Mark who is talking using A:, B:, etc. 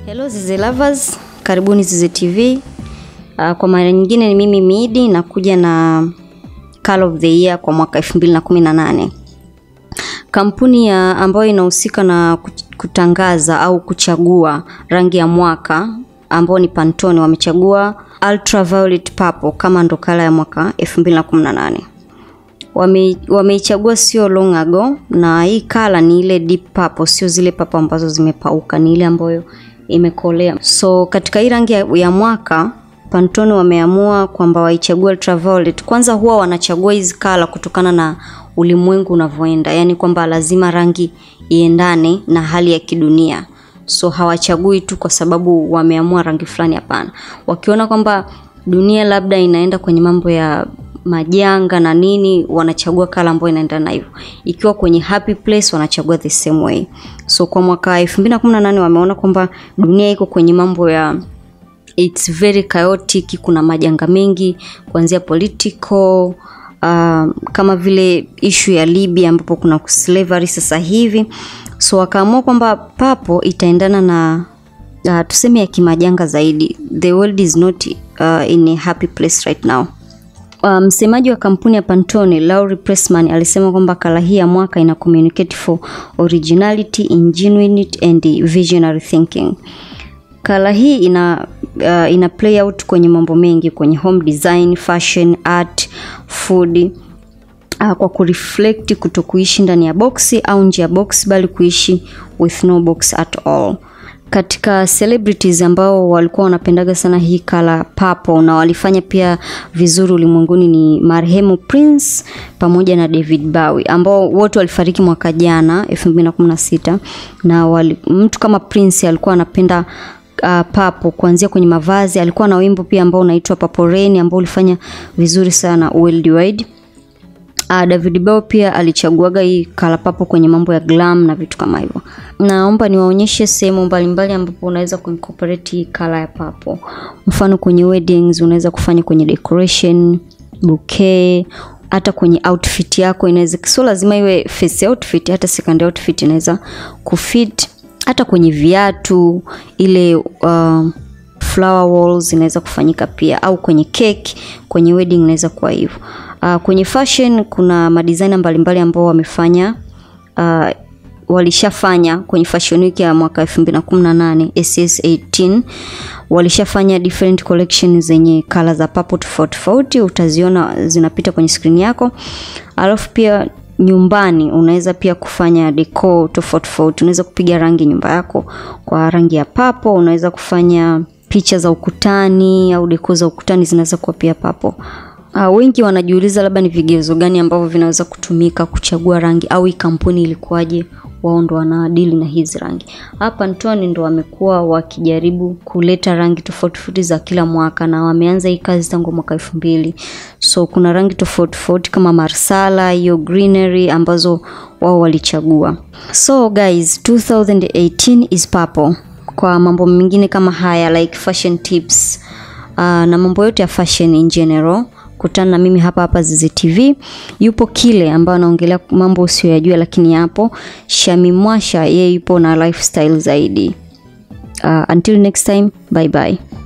A: Hello Zizi Lovers, karibuni Zizi TV. Uh, kwa mara nyingine ni mimi Midi nakuja na Call of the Year kwa mwaka 2018. Kampuni ya ambayo inahusika na kutangaza au kuchagua rangi ya mwaka ambao ni Pantone wamechagua Ultraviolet Purple kama ndo kala ya mwaka 2018. Wame, wameichagua sio long ago, na hii kala ni ile deep purple, sio zile purple ambazo zimepauka, ni ile ambayo imekolea. So katika hii rangi ya, ya mwaka Pantone wameamua kwamba waichague ultraviolet. Kwanza huwa wanachagua hizi kala kutokana na ulimwengu unavyoenda, yaani kwamba lazima rangi iendane na hali ya kidunia. So hawachagui tu kwa sababu wameamua rangi fulani, hapana. Wakiona kwamba dunia labda inaenda kwenye mambo ya majanga na nini, wanachagua kala ambayo inaendana na hivyo. Ikiwa kwenye happy place, wanachagua the same way. So kwa mwaka 2018 wameona kwamba dunia iko kwenye mambo ya it's very chaotic, kuna majanga mengi kuanzia political uh, kama vile ishu ya Libya ambapo kuna slavery sasa hivi. So wakaamua kwamba papo itaendana na uh, tuseme ya kimajanga zaidi. The world is not uh, in a happy place right now. Msemaji um, wa kampuni ya Pantone Laurie Pressman alisema kwamba kala hii ya mwaka ina communicate for originality, ingenuity and visionary thinking. Kala hii ina uh, ina play out kwenye mambo mengi kwenye home design, fashion, art, food uh, kwa kureflect kutokuishi ndani ya boksi au nje ya box bali kuishi with no box at all. Katika celebrities ambao walikuwa wanapendaga sana hii kala purple na walifanya pia vizuri ulimwenguni ni marehemu Prince pamoja na David Bowie ambao wote walifariki mwaka jana 2016 na wali, mtu kama Prince alikuwa anapenda uh, papo kuanzia kwenye mavazi. Alikuwa na wimbo pia ambao unaitwa Purple Rain ambao ulifanya vizuri sana worldwide. Uh, David Bowie pia alichaguaga hii kala papo kwenye mambo ya glam na vitu kama hivyo. Naomba niwaonyeshe sehemu mbalimbali ambapo unaweza kuincorporate hii kala ya papo. Mfano kwenye weddings unaweza kufanya kwenye decoration, bouquet, hata kwenye outfit yako inaweza, sio lazima iwe face outfit, hata second outfit inaweza kufit hata kwenye viatu ile uh, flower walls inaweza kufanyika pia, au kwenye cake, kwenye wedding inaweza kuwa hivyo. Uh, kwenye fashion kuna madesigner mbalimbali ambao wamefanya uh, walishafanya kwenye fashion week ya mwaka 2018 SS18 walishafanya different collection zenye kala za purple tofauti tofauti, utaziona zinapita kwenye screen yako. Alafu pia nyumbani unaweza pia kufanya decor tofauti tofauti. Unaweza kupiga rangi nyumba yako kwa rangi ya papo. Unaweza kufanya picha za ukutani au decor za ukutani zinaweza kuwa pia papo. Uh, wengi wanajiuliza labda ni vigezo gani ambavyo vinaweza kutumika kuchagua rangi au hii kampuni ilikuwaje wao ndo wanadili na hizi rangi. Hapa Pantone ndo wamekuwa wakijaribu kuleta rangi tofauti tofauti za kila mwaka na wameanza hii kazi tangu mwaka elfu mbili. So kuna rangi tofauti tofauti kama marsala, hiyo greenery ambazo wao walichagua. So guys, 2018 is purple. Kwa mambo mengine kama haya like fashion tips uh, na mambo yote ya fashion in general kutana na mimi hapa hapa Zizi TV. Yupo Kile ambaye anaongelea mambo usiyoyajua lakini yapo. Shami Mwasha yeye yupo na lifestyle zaidi. Uh, until next time, bye bye.